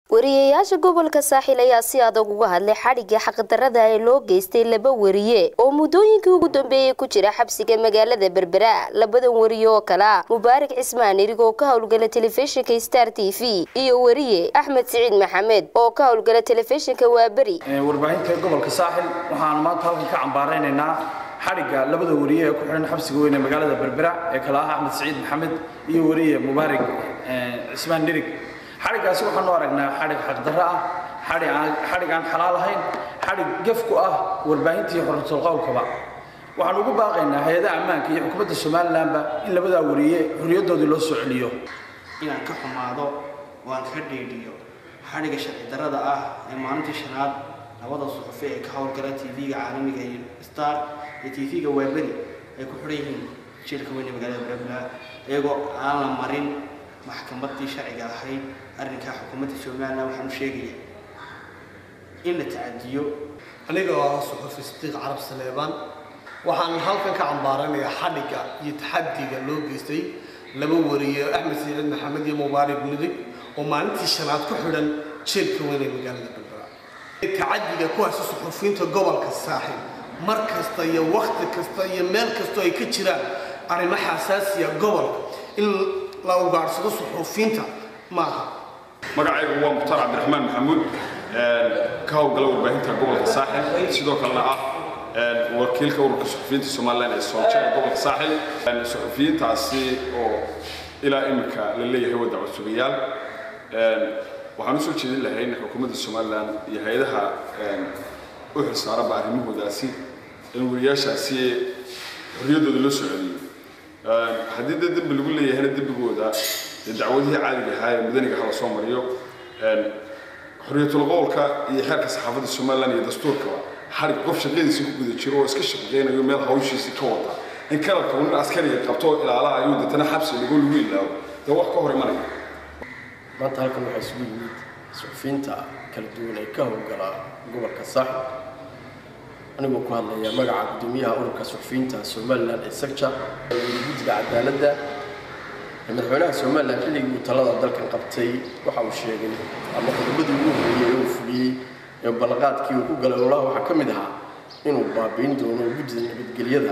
wariyayaasha gobolka saaxil ayaa si adag uga hadlay xadhigga xaqdarada ee loo geystay laba wariye oo muddooyinkii ugu dambeeyey ku jira xabsiga magaalada berbera labadan wariye oo kale ah mubaarak cismaan irig oo ka howlgala telefishinka star t v iyo wariye axmed siciid maxamed oo ka howlgala telefishinka waaberi warbaahinta gobolka saaxil waxaan maanta halkan ka cambaaraynaynaa xadhigga labada wariye ee ku xidhan xabsiga weyn ee magaalada berbera ee kale ah axmed siciid maxamed iyo wariye mubaarak cismaan dhirig xadhiggaasi waxaanu aragnaa xadhig xaqdarro ah xadhig aan xalaal ahayn xadhig gef ku ah warbaahinta iyo xorratul qowlkaba waxaan ugu baaqaynaa hay-adaha ammaanka iyo xukuumadda somalilanba in labadaa wariye xorriyaddoodii loo soo celiyo inaan ka xumaado oo aan ka dhiidhiyo xadhigga sharci darrada ah ee maalintii shanaad labada suxufi ee ka howlgala tv-ga caalamiga iyo star iyo tv-ga waaberi ay ku xidhan yihiin jiilka weyn ee magaalada berbera iyagoo aan la marin maxkamaddii sharciga ahayd arrinkaa xukuumadda somalilan waxaan u sheegaya in la tacadiyo aniga oo suxufi sidiiq carab saleebaan waxaan halkan ka cambaaranayaa xadhigga iyo taxadiga loo geystay laba wariye axmed siciid maxamed iyo mubaarak midig oo maalintii shanaad ku xidhan jeelka weyn ee magaalada berbera tacadiga kuwaasi suxufiyiinta gobolka saaxib mar kasta iyo wakti kasta iyo meel kastoo ay ka jiraan arrimo xasaasiya gobolka in la ugaadhsado suxuufiyiinta maaha magacaygu waa mukhtaar cabdiraxmaan maxamuud ka howlgala warbaahinta gobolka saaxil sidoo kalena ah wakiilka ururka suxufiyiinta somalilan ee soojada gobolka saaxil suxufiyiintaasi oo ilaa imika la leeyahay waa dacwad sugayaal waxaan usoo jeedin lahayn xukuumadda somalilan iyo hay-adaha u xilsaaranba arrimahoodaasi in wariyaashaasi xorriyaddooda loo soo celiyo haddii dee dembi lagu leeyahayna dembigooda dee dacwadihii caadiga ahaa ee mudaniga hala soo mariyo xorriyatul qowlka iyo xeerka saxaafadda somalilan iyo dastuurkaba xarig qof shaqadiisa ku guda jiro oo iska shaqeynayo meel hawshiisi ka wata in kalarka nin askariga qabto ilaalaha ayuu deetana xabsi lagu lagu ilaawo dee wax ka hor imanaya maanta halkan waxaa isugu yimid suxufiyiinta kala duwan ee ka howlgala gobolka saaxib anigoo ku hadlaya magaca gudoomiyaha ururka suxufiyiinta somalilan ee sector guddiga cadaaladda madaxweynaha somalilan xilligii uu talada dalkan qabtay waxa uu sheegay ama qodobadii ugu horreeyey ee uu fuliyey ee ballanqaadkii uu ku galay ololaha waxaa ka mid ahaa inuu baabiin doono guddida nabadgelyada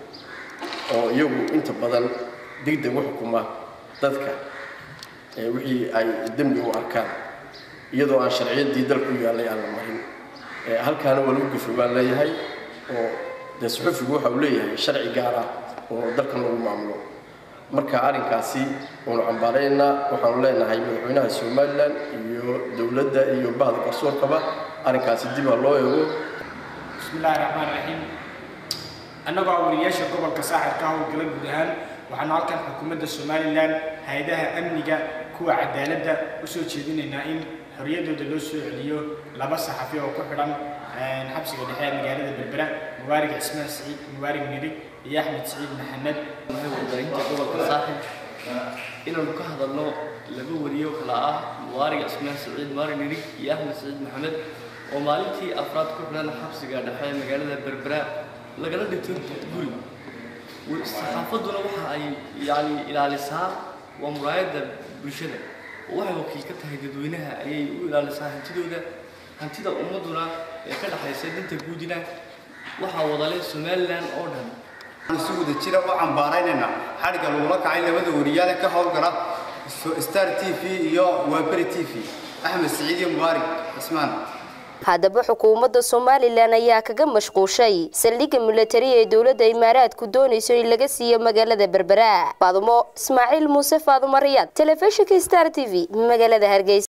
oo iyagu inta badan degdeg u xukuma dadka wixii ay dembi u arkaan iyadoo aan sharciyaddii dalku yaallay aan la marin halkaana waa lagu gafo baan leeyahay oo dee suxufigu waxa uu leeyahay sharci gaar ah oo dalkan lagu maamulo marka arrinkaasi waanu cambaaraynaa waxaanu leenahay madaxweynaha somalilan iyo dowladda iyo bahda garsoorkaba arrinkaasi dib ha loo eego bismillahi raxmaan raxiim annagoo wariyaasha gobolka saaxil ka howlgala guud ahaan waxaanu halkan xukuumadda somalilan hay-adaha amniga kuwa cadaaladda usoo jeedinaynaa in xorriyaddooda loo soo celiyo laba saxafi oo ku xidhan xabsiga dhexe ee magaalada berbera mubaarak cismaan siciid mubaarak midig iyo axmed siciid maxamed warbaahinta gobolka saaxib inaanu ka hadalno laba wariye oo kala ah mubaarak cismaan siciid mubaarak midig iyo axmed siciid maxamed oo maalintii afraad ku xidhan xabsiga dhexe ee magaalada berbera lagala dhigto guri saxaafadduna waxa ay yani ilaalisaa waa muraayadda bulshada oo waxay wakiil ka tahay dadweynaha ayay u ilaalisaa hantidooda hantida ummadduna ee ka dhexaysa dinta guudina waxaa wadale somalilan oo dhan si wada jira u cambaaraynayna xadhigga lagula kacay labada wariyaale ka howlgala star t v iyo waaberi t v axmed siciid iyo mubaarak cismaan haddaba xukuumadda somalilan ayaa kaga mashquushay saldhigga milatari ee dowladda imaaraadku doonayso in laga siiyo magaalada berbera faadumo ismaaciil muuse faadumo riyaad telefishinka star t v magaalada hargeysa